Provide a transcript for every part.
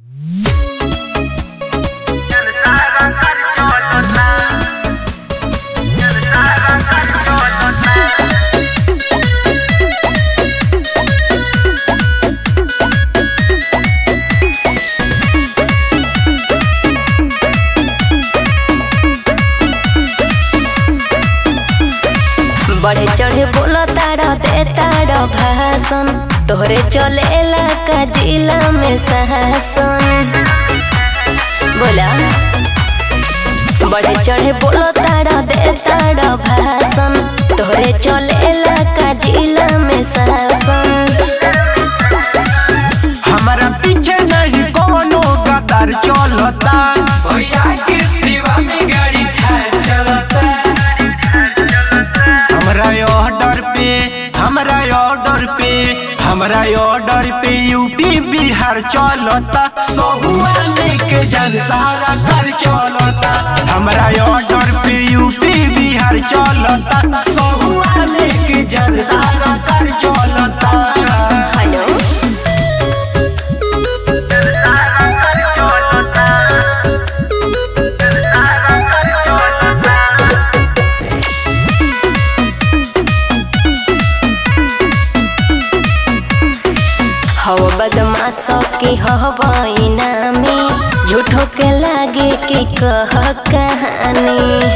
बढ़े चढ़े बोलो तारा दे तारा भाषण तोहरे चलेला का जिला में शासन बोला बढ़े चढ़े बोलो तारा दे तारा भाषण तोहरे चलेला का जिला में शासन हमारा पीछे नहीं कोनो गदर चलता भैया के सेवा में गाड़ी खा चलता हमरा ऑर्डर पे हमरा ऑर्डर पे हमरा ऑर्डर पे यूपी बिहार चलता सहुआ लेके जन सारा घर चलता हमरा ऑर्डर पे यूपी बिहार चलता सहुआ लेके जन सारा घर चलता हेलो हव बदमाश के हवाई नामी झूठो के लागे के कह कहानी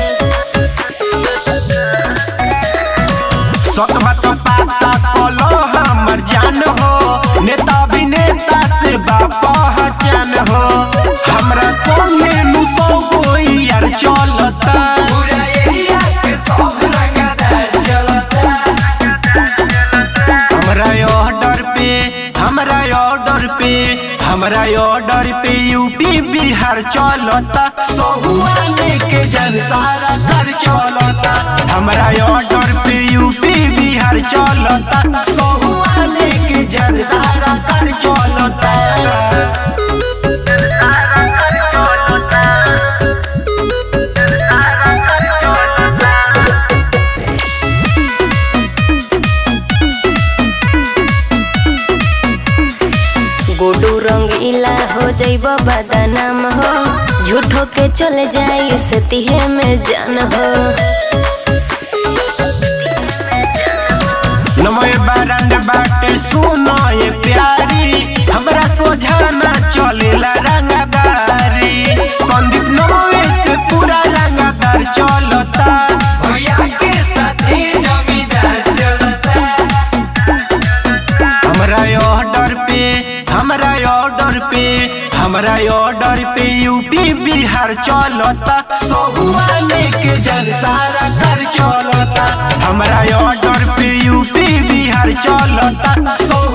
सतबा तो पाता कलो हमर जान हो नेता अभिनेता से बा पहचान हो हमरा संगे नु सौ कोई यार चलता पूरा एरिया के सब रंगदार चलता हमरा ऑर्डर पे हमरा ऑर्डर पे हमरा ऑर्डर पे यूपी बिहार चलता सहुआ लेके जन सारा घर चलता हमरा ऑर्डर पे यूपी बिहार चलता सहुआ लेके जन सारा घर चलता गोडू रंगीला हो जैब बदनाम हो झूठो के चले जाई से तिहे में जान हो नमय बारंड बाटे सुनो ये प्यारी हमरा सोझाना चलेला रंगदारी संदीप नमवे से पूरा रंगदार चलता भैया के साथे जमींदार चलता हमरा ऑर्डर पे हमरा ऑर्डर पे हमरा ऑर्डर पे यूपी बिहार चलता सहुआ लेके जन सारा घर चलता हमरा ऑर्डर पे यूपी बिहार चलता सौ